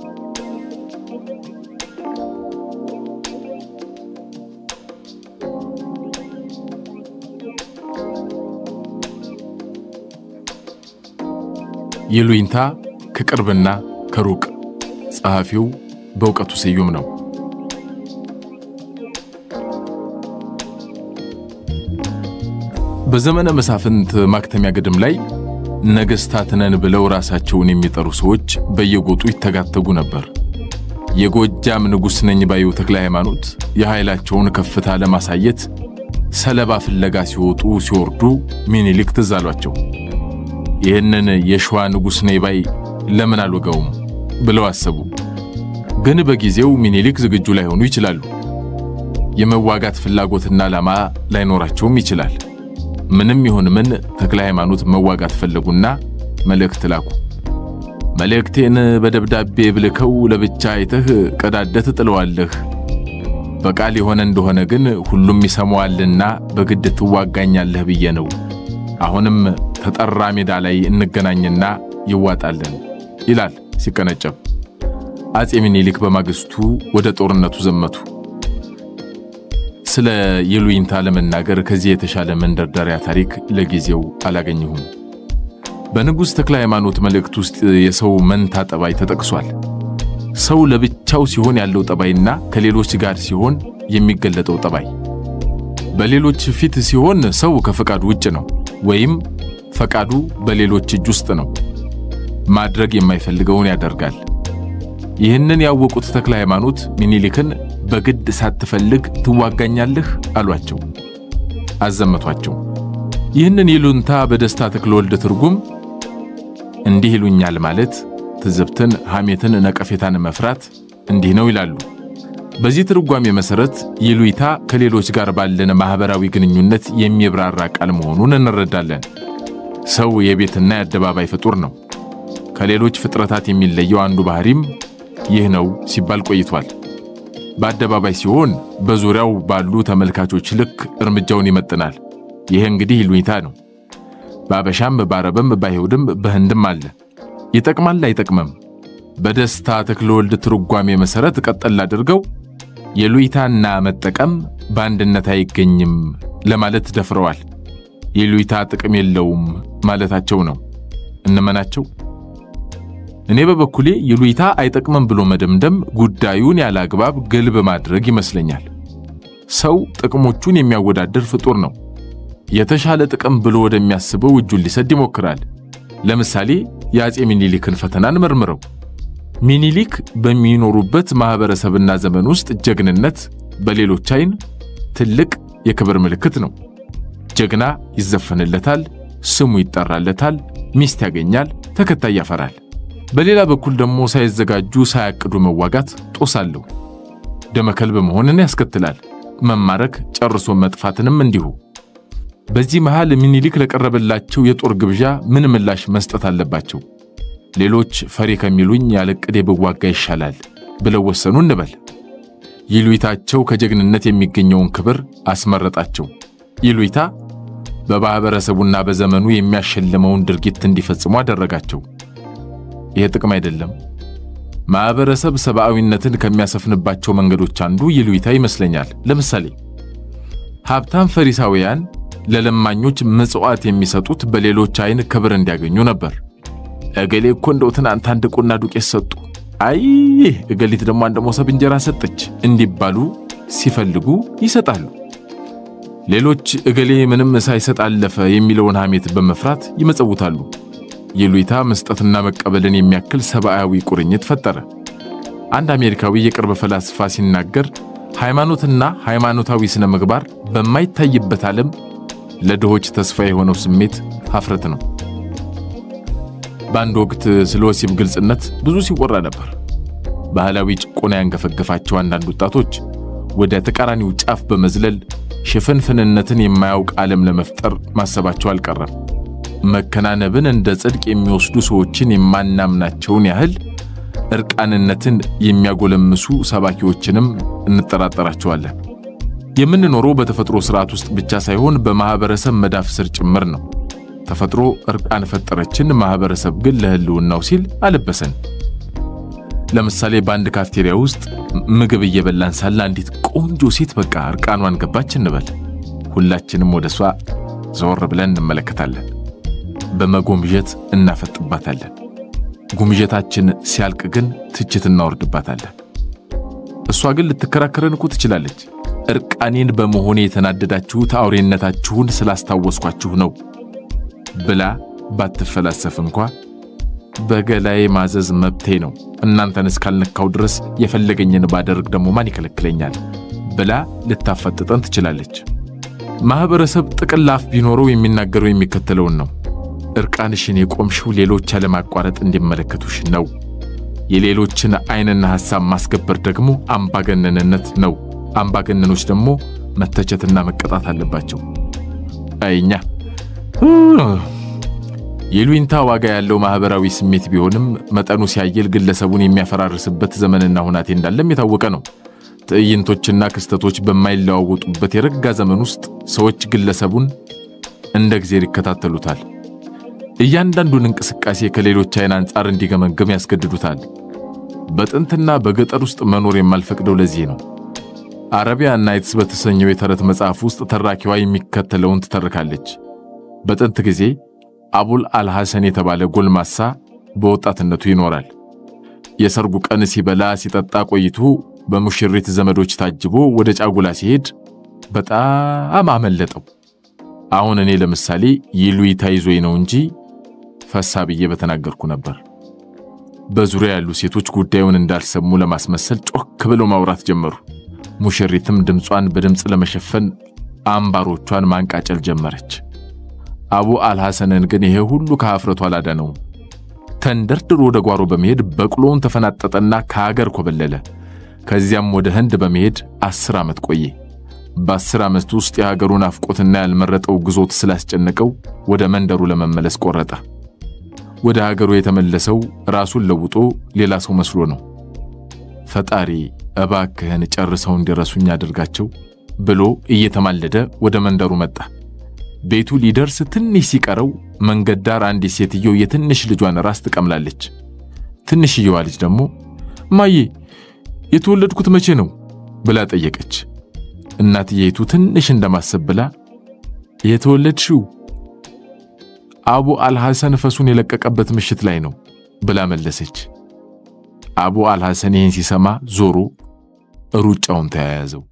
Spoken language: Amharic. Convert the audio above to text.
ይሉኝታ ከቅርብና ከሩቅ ጸሐፊው በእውቀቱ ስዩም ነው። በዘመነ መሳፍንት ማክተሚያ ግድም ላይ ነገሥታት ነን ብለው ራሳቸውን የሚጠሩ ሰዎች በየጎጡ ይተጋተጉ ነበር። የጎጃም ንጉሥ ነኝ ባዩ ተክለ ሃይማኖት የኃይላቸውን ከፍታ ለማሳየት ሰለባ ፍለጋ ሲወጡ ሲወርዱ ሚኒሊክ ትዝ አሏቸው። ይህንን የሸዋ ንጉሥ ነኝ ባይ ለምን አልወጋውም ብለው አሰቡ። ግን በጊዜው ሚኒሊክ ዝግጁ ላይሆኑ ይችላሉ። የመዋጋት ፍላጎትና ዓላማ ላይኖራቸውም ይችላል። ምንም ይሁን ምን ተክለ ሃይማኖት መዋጋት ፈለጉና መልእክት ላኩ። መልእክቴን በደብዳቤ ብልከው ለብቻ አይተህ ቀዳደት ጥለዋለህ። በቃል የሆነ እንደሆነ ግን ሁሉም ይሰማዋልና በግድ ትዋጋኛለህ ብዬ ነው። አሁንም ተጠራ ሜዳ ላይ እንገናኝና ይዋጣለን ይላል ሲቀነጨብ። አፄ ሚኒሊክ በማግስቱ ወደ ጦርነቱ ዘመቱ። ስለ ይሉኝታ ለመናገር ከዚህ የተሻለ መንደርደሪያ ታሪክ ለጊዜው አላገኘሁም። በንጉሥ ተክለ ሃይማኖት መልእክት ውስጥ የሰው መንታ ጠባይ ተጠቅሷል። ሰው ለብቻው ሲሆን ያለው ጠባይና ከሌሎች ጋር ሲሆን የሚገለጠው ጠባይ። በሌሎች ፊት ሲሆን ሰው ከፈቃዱ ውጭ ነው፣ ወይም ፈቃዱ በሌሎች እጅ ውስጥ ነው። ማድረግ የማይፈልገውን ያደርጋል። ይህንን ያወቁት ተክለ ሃይማኖት ሚኒሊክን በግድ ሳትፈልግ ትዋጋኛለህ አሏቸው፣ አዘመቷቸው። ይህንን ይሉንታ በደስታ ተክለወልድ ትርጉም እንዲህ ይሉኛል ማለት ትዝብትን፣ ሐሜትን፣ ነቀፌታን መፍራት እንዲህ ነው ይላሉ። በዚህ ትርጓሜ መሠረት ይሉኝታ ከሌሎች ጋር ባለን ማኅበራዊ ግንኙነት የሚብራራ ቃል መሆኑን እንረዳለን። ሰው የቤትና የአደባባይ ፍጡር ነው። ከሌሎች ፍጥረታት የሚለየው አንዱ ባሕሪም ይህ ነው ሲባል ቆይቷል። በአደባባይ ሲሆን በዙሪያው ባሉ ተመልካቾች ልክ እርምጃውን ይመጥናል። ይህ እንግዲህ ይሉኝታ ነው። በአበሻም በአረብም በአይሁድም በህንድም አለ። ይጠቅማል አይጠቅምም? በደስታ ተክለወልድ ትርጓሜ መሠረት ቀጠል አድርገው ይሉኝታና መጠቀም በአንድነት አይገኝም ለማለት ደፍረዋል። ይሉኝታ ጥቅም የለውም ማለታቸው ነው። እንመናቸው። እኔ በበኩሌ ይሉኝታ አይጠቅምም ብሎ መደምደም ጉዳዩን ያለ አግባብ ግልብ ማድረግ ይመስለኛል። ሰው ጥቅሞቹን የሚያወዳድር ፍጡር ነው። የተሻለ ጥቅም ብሎ ወደሚያስበው እጁን ሊሰድ ይሞክራል። ለምሳሌ የአፄ ሚኒሊክን ፈተናን መርምረው። ሚኒሊክ በሚኖሩበት ማኅበረሰብና ዘመን ውስጥ ጀግንነት በሌሎች ዓይን ትልቅ የክብር ምልክት ነው። ጀግና ይዘፈንለታል፣ ስሙ ይጠራለታል፣ ሚስት ያገኛል፣ ተከታይ ያፈራል። በሌላ በኩል ደግሞ ሳይዘጋጁ ሳያቅዱ መዋጋት ጦስ አለው። ደመከልብ መሆንን ያስከትላል። መማረክ፣ ጨርሶ መጥፋትንም እንዲሁ። በዚህ መሃል ሚኒሊክ ለቀረበላቸው የጦር ግብዣ ምን ምላሽ መስጠት አለባቸው? ሌሎች ፈሪ ከሚሉኝ ያለ ዕቅዴ ብዋጋ ይሻላል ብለው ወሰኑ እንበል። ይሉኝታቸው ከጀግንነት የሚገኘውን ክብር አስመረጣቸው። ይሉኝታ በማኅበረሰቡና በዘመኑ የሚያሸልመውን ድርጊት እንዲፈጽሙ አደረጋቸው። ይህ ጥቅም አይደለም። ማኅበረሰብ ሰብአዊነትን ከሚያሰፍንባቸው መንገዶች አንዱ ይሉኝታ ይመስለኛል። ለምሳሌ ሀብታም ፈሪሳውያን ለለማኞች ምጽዋት የሚሰጡት በሌሎች ዓይን ክብር እንዲያገኙ ነበር። እገሌ እኮ እንደው ትናንት አንድ ቁና ዱቄት ሰጡ፣ አይ እገሊት ደግሞ አንድ መሶብ እንጀራ ሰጠች እንዲባሉ ሲፈልጉ ይሰጣሉ። ሌሎች እገሌ ምንም ሳይሰጥ አለፈ የሚለውን ሐሜት በመፍራት ይመጸውታሉ። ይሉኝታ መስጠትና መቀበልን የሚያክል ሰብአዊ ቁርኝት ፈጠረ። አንድ አሜሪካዊ የቅርብ ፈላስፋ ሲናገር ሃይማኖትና ሃይማኖታዊ ስነ ምግባር በማይታይበት ዓለም ለድሆች ተስፋ የሆነው ስሜት ሀፍረት ነው። በአንድ ወቅት ስለ ወሲብ ግልጽነት ብዙ ሲወራ ነበር። ባህላዊ ጭቆና ያንገፈገፋቸው አንዳንድ ወጣቶች ወደ ተቃራኒው ጫፍ በመዝለል ሽፍንፍንነትን የማያውቅ ዓለም ለመፍጠር ማሰባቸው አልቀረም። መከናነብን እንደ ጽድቅ የሚወስዱ ሰዎችን የማናምናቸውን ያህል እርቃንነትን የሚያጎለምሱ ሰባኪዎችንም እንጠራጠራቸዋለን። የምንኖረው በተፈጥሮ ሥርዓት ውስጥ ብቻ ሳይሆን በማኅበረሰብ መዳፍ ስር ጭምር ነው። ተፈጥሮ እርቃን ፈጠረችን፣ ማኅበረሰብ ግን ለሕልውናው ሲል አለበሰን። ለምሳሌ በአንድ ካፍቴሪያ ውስጥ ምግብ እየበላን ሳለ አንዲት ቆንጆ ሴት በቃ እርቃኗን ገባች እንበል። ሁላችንም ወደ እሷ ዘወር ብለን እንመለከታለን። በመጎምጀት እናፈጥባታለን። ጉምጀታችን ሲያልቅ ግን ትችት እናወርድባታለን። እሷ ግን ልትከራከረን እኮ ትችላለች። እርቃኔን በመሆኔ የተናደዳችሁት አውሬነታችሁን ስላስታወስኳችሁ ነው ብላ ባትፈላሰፍ እንኳ በገላዬ ማዘዝ መብቴ ነው፣ እናንተን እስካልነካው ድረስ የፈለገኝን ባደርግ ደግሞ ማን ይከለክለኛል ብላ ልታፈጥጠን ትችላለች። ማኅበረሰብ ጥቅል አፍ ቢኖረው የሚናገረው የሚከተለውን ነው። እርቃንሽን የቆምሽው ሌሎች ያለማቋረጥ እንዲመለከቱሽ ነው። የሌሎችን ዓይንና ሐሳብ ማስገበር ደግሞ አምባገነንነት ነው። አምባገነኖች ደግሞ መተቸትና መቀጣት አለባቸው። አይኛ የሉኝታ ዋጋ ያለው ማኅበራዊ ስሜት ቢሆንም መጠኑ ሲያየል ግለሰቡን የሚያፈራርስበት ዘመንና ሁናቴ እንዳለም የታወቀ ነው። ትዕይንቶችና ክስተቶች በማይለዋወጡበት የረጋ ዘመን ውስጥ ሰዎች ግለሰቡን እንደ እግዜር ይከታተሉታል። እያንዳንዱን እንቅስቃሴ ከሌሎች ዓይን አንጻር እንዲገመገም ያስገድዱታል። በጥንትና በገጠር ውስጥ መኖር የማልፈቅደው ለዚህ ነው። አረቢያ ናይትስ በተሰኘው የተረት መጽሐፍ ውስጥ ተራኪዋ የሚከተለውን ትተርካለች። በጥንት ጊዜ አቡል አልሐሰን የተባለ ጎልማሳ በወጣትነቱ ይኖራል። የሰርጉ ቀን ሲበላ ሲጠጣ ቆይቶ በሙሽሪት ዘመዶች ታጅቦ ወደ ጫጉላ ሲሄድ በጣም አመለጠው። አሁን እኔ ለምሳሌ ይሉኝታ ይዞኝ ነው እንጂ ፈሳ ብዬ በተናገርኩ ነበር። በዙሪያ ያሉ ሴቶች ጉዳዩን እንዳልሰሙ ለማስመሰል ጮክ ብለው ማውራት ጀመሩ። ሙሽሪትም ድምጿን በድምፅ ለመሸፈን አምባሮቿን ማንቃጨል ጀመረች። አቡ አልሐሰንን ግን ይሄ ሁሉ ከኀፍረቱ አላዳነውም። ተንደርድሮ ወደ ጓሮ በመሄድ በቅሎውን ተፈናጠጠና ከሀገር ኮበለለ። ከዚያም ወደ ህንድ በመሄድ አስር ዓመት ቆየ። በአስር ዓመት ውስጥ የሀገሩን አፍቆትና ያልመረጠው ግዞት ስላስጨነቀው ወደ መንደሩ ለመመለስ ቆረጠ። ወደ ሀገሩ የተመለሰው ራሱን ለውጦ ሌላ ሰው መስሎ ነው። ፈጣሪ እባክህን ጨርሰው እንዲረሱኝ አድርጋቸው ብሎ እየተማለደ ወደ መንደሩ መጣ። ቤቱ ሊደርስ ትንሽ ሲቀረው መንገድ ዳር አንዲት ሴትየው የትንሽ ልጇን ራስ ትቀምላለች። ትንሽየዋ ልጅ ደግሞ ማዬ የተወለድኩት መቼ ነው ብላ ጠየቀች። እናትየይቱ ትንሽ እንደማሰብ ብላ የተወለድሽው አቡ አልሐሰን ፈሱን የለቀቀበት ምሽት ላይ ነው ብላ መለሰች። አቡ አልሐሰን ይህን ሲሰማ ዞሮ ሩጫውን ተያያዘው።